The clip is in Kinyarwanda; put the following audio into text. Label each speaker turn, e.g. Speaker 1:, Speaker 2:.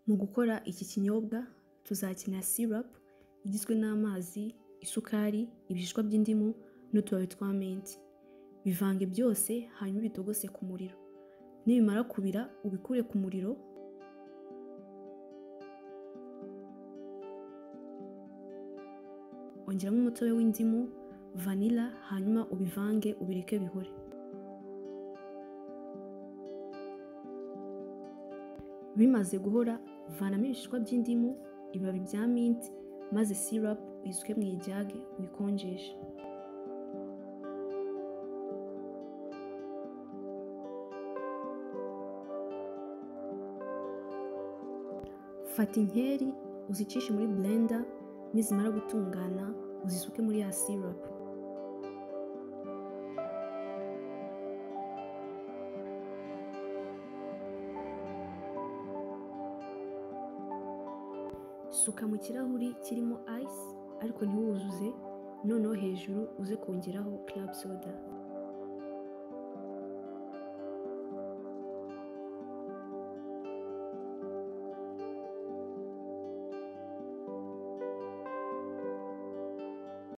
Speaker 1: Mu gukora iki kinyobwa tuzakenera sirapu igizwe n'amazi, isukari, ibishishwa by'indimu n'utubabi twa menti. Bivange byose hanyuma ubitogose ku muriro. Nibimara kubira ubikure ku muriro. Ongeramo umutobe w'indimu, vanilla hanyuma ubivange ubireke bihure. Bimaze guhora vanamo ibishishwa by'indimu, ibibabi bya minti maze sirapu uyisuke mu ijage uyikonjeshe. Fata inkeri uzicishe muri burenda nizimara gutungana uzisuke muri ya sirapu. Suka mu kirahuri kirimo ayisi ariko ntiwuzuze noneho hejuru uze kongeraho karabu soda.